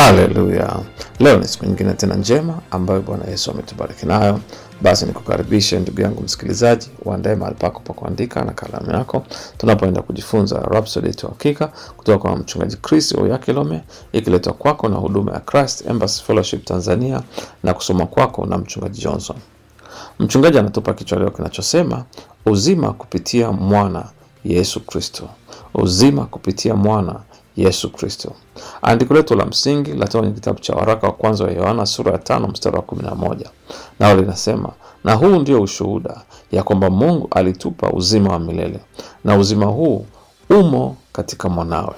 Haleluya! Leo ni siku nyingine tena njema ambayo Bwana Yesu ametubariki nayo. Basi nikukaribishe ndugu yangu msikilizaji, uandae mahali pako pa kuandika na kalamu yako, tunapoenda kujifunza Rhapsody yetu ya Hakika kutoka kwa mchungaji Chris Oyakilome, ikiletwa kwako na huduma ya Christ Embassy Fellowship Tanzania na kusoma kwako na mchungaji Johnson. Mchungaji anatupa kichwa leo kinachosema uzima kupitia mwana Yesu Kristo, uzima kupitia mwana Yesu Kristo. Andiko letu la msingi latoka kwenye kitabu cha waraka wa kwanza wa Yohana sura ya tano mstari wa kumi na moja nao linasema, na huu ndio ushuhuda ya kwamba Mungu alitupa uzima wa milele na uzima huu umo katika mwanawe.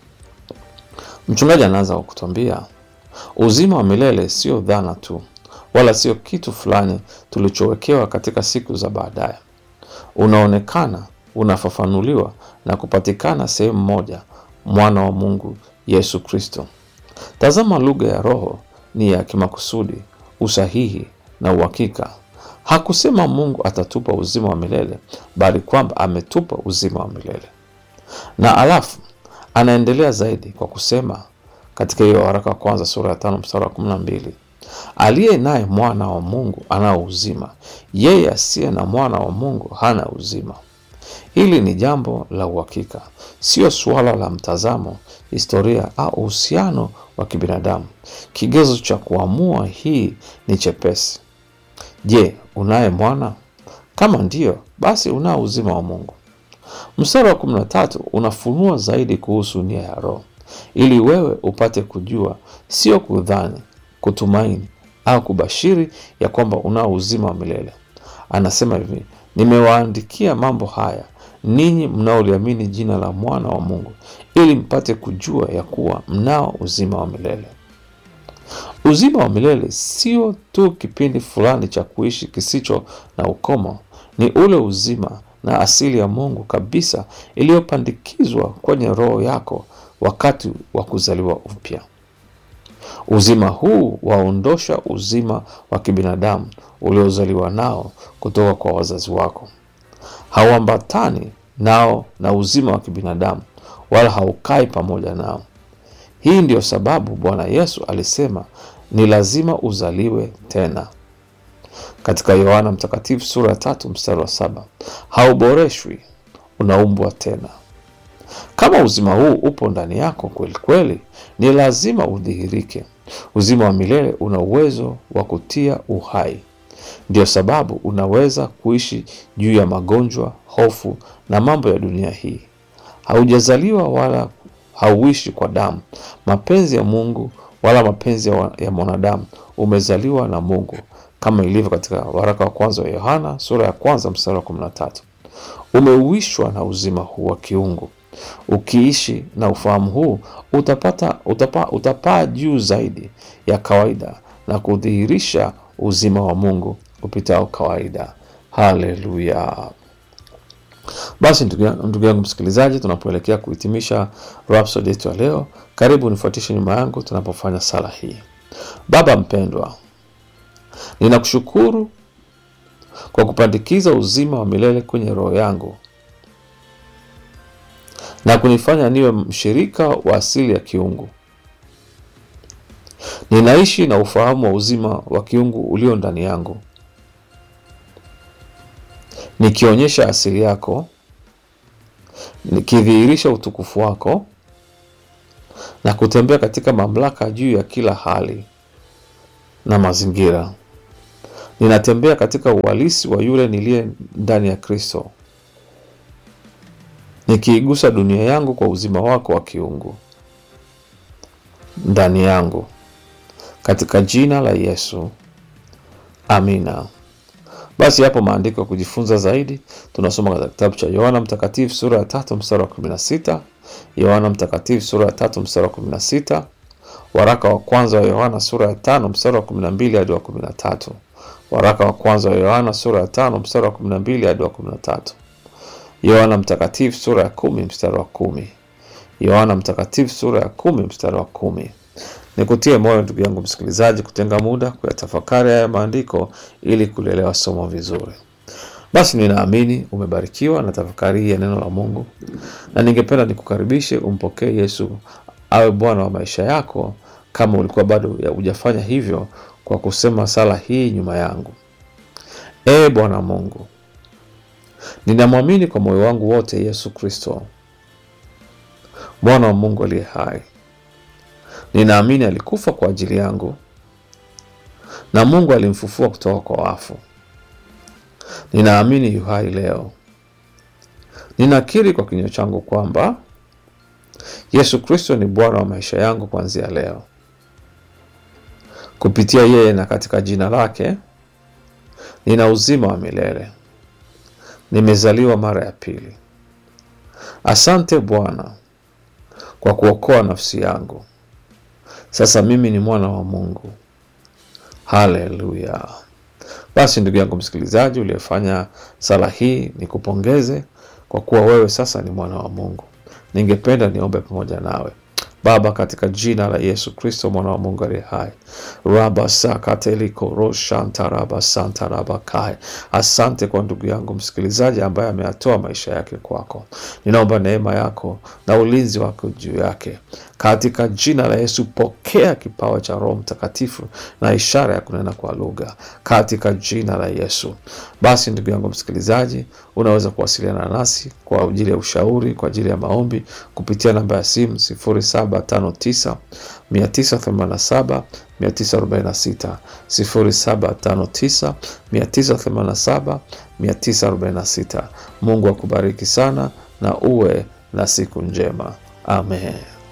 Mchungaji anaanza kwa kutuambia uzima wa milele sio dhana tu, wala sio kitu fulani tulichowekewa katika siku za baadaye. Unaonekana, unafafanuliwa na kupatikana sehemu moja, mwana wa Mungu Yesu Kristo. Tazama, lugha ya Roho ni ya kimakusudi, usahihi na uhakika. Hakusema Mungu atatupa uzima wa milele, bali kwamba ametupa uzima wa milele. Na alafu anaendelea zaidi kwa kusema katika hiyo waraka wa kwanza sura ya tano mstari wa kumi na mbili aliye naye mwana wa Mungu anao uzima, yeye asiye na mwana wa Mungu hana uzima. Hili ni jambo la uhakika, sio suala la mtazamo, historia au uhusiano wa kibinadamu. Kigezo cha kuamua hii ni chepesi. Je, unaye mwana? Kama ndiyo, basi unao uzima wa Mungu. Mstari wa kumi na tatu unafunua zaidi kuhusu nia ya Roho ili wewe upate kujua, sio kudhani, kutumaini au kubashiri ya kwamba unao uzima wa milele. Anasema hivi, nimewaandikia mambo haya ninyi mnaoliamini jina la mwana wa Mungu ili mpate kujua ya kuwa mnao uzima wa milele. Uzima wa milele sio tu kipindi fulani cha kuishi kisicho na ukomo, ni ule uzima na asili ya Mungu kabisa iliyopandikizwa kwenye roho yako wakati wa kuzaliwa upya. Uzima huu waondosha uzima wa kibinadamu uliozaliwa nao kutoka kwa wazazi wako. Hauambatani nao na uzima wa kibinadamu wala haukai pamoja nao. Hii ndiyo sababu Bwana Yesu alisema ni lazima uzaliwe tena katika Yohana Mtakatifu sura ya tatu mstari wa saba hauboreshwi, unaumbwa tena. Kama uzima huu upo ndani yako kweli kweli, ni lazima udhihirike. Uzima wa milele una uwezo wa kutia uhai. Ndiyo sababu unaweza kuishi juu ya magonjwa, hofu na mambo ya dunia hii. Haujazaliwa wala hauishi kwa damu, mapenzi ya Mungu wala mapenzi ya, ya mwanadamu. Umezaliwa na Mungu kama ilivyo katika waraka wa kwanza wa Yohana sura ya kwanza mstari wa kumi na tatu. Umeuishwa na uzima huu wa kiungu. Ukiishi na ufahamu huu utapata utapa, utapaa juu zaidi ya kawaida na kudhihirisha uzima wa Mungu upitao kawaida. Haleluya! Basi ndugu yangu msikilizaji, tunapoelekea kuhitimisha Rhapsody yetu ya leo, karibu nifuatishe nyuma yangu tunapofanya sala hii. Baba mpendwa, ninakushukuru kwa kupandikiza uzima wa milele kwenye roho yangu na kunifanya niwe mshirika wa asili ya kiungu. Ninaishi na ufahamu wa uzima wa kiungu ulio ndani yangu, nikionyesha asili yako, nikidhihirisha utukufu wako na kutembea katika mamlaka juu ya kila hali na mazingira. Ninatembea katika uhalisi wa yule niliye ndani ya Kristo, nikiigusa dunia yangu kwa uzima wako wa kiungu ndani yangu, katika jina la Yesu, amina. Basi hapo maandiko ya kujifunza zaidi tunasoma katika kitabu cha Yohana Mtakatifu sura ya tatu mstari wa kumi na sita Yohana Mtakatifu sura ya tatu mstari wa kumi na sita waraka wa kwanza wa Yohana sura ya tano mstari wa kumi na mbili hadi wa kumi na tatu waraka wa kwanza wa Yohana sura ya tano mstari wa kumi na mbili hadi wa kumi na tatu Yohana Mtakatifu sura ya kumi mstari wa kumi Yohana Mtakatifu sura ya kumi mstari wa kumi Nikutie moyo ndugu yangu msikilizaji, kutenga muda kuyatafakari haya maandiko ili kulielewa somo vizuri. Basi ninaamini umebarikiwa na tafakari hii ya neno la Mungu, na ningependa nikukaribishe umpokee Yesu awe Bwana wa maisha yako kama ulikuwa bado hujafanya hivyo kwa kusema sala hii nyuma yangu. Ee Bwana Mungu, ninamwamini kwa moyo wangu wote Yesu Kristo mwana wa Mungu aliye hai. Ninaamini alikufa kwa ajili yangu na Mungu alimfufua kutoka kwa wafu. Ninaamini yu hai leo. Ninakiri kwa kinywa changu kwamba Yesu Kristo ni Bwana wa maisha yangu kuanzia leo. Kupitia yeye na katika jina lake nina uzima wa milele, nimezaliwa mara ya pili. Asante Bwana kwa kuokoa nafsi yangu. Sasa mimi ni mwana wa Mungu. Haleluya! Basi ndugu yangu msikilizaji, uliyefanya sala hii, ni kupongeze kwa kuwa wewe sasa ni mwana wa Mungu. Ningependa niombe pamoja nawe. Baba, katika jina la Yesu Kristo mwana wa Mungu aliye hai, raba sakateliko roshanta raba santa raba kai. Asante kwa ndugu yangu msikilizaji ambaye ameyatoa maisha yake kwako. Ninaomba neema yako na ulinzi wako juu yake katika jina la Yesu. Pokea kipawa cha Roho Mtakatifu na ishara ya kunena kwa lugha katika jina la Yesu. Basi ndugu yangu msikilizaji, unaweza kuwasiliana nasi kwa ajili ya ushauri, kwa ajili ya maombi kupitia namba ya simu 0759 987 946 0759 987 946. Mungu akubariki sana na uwe na siku njema. Amen.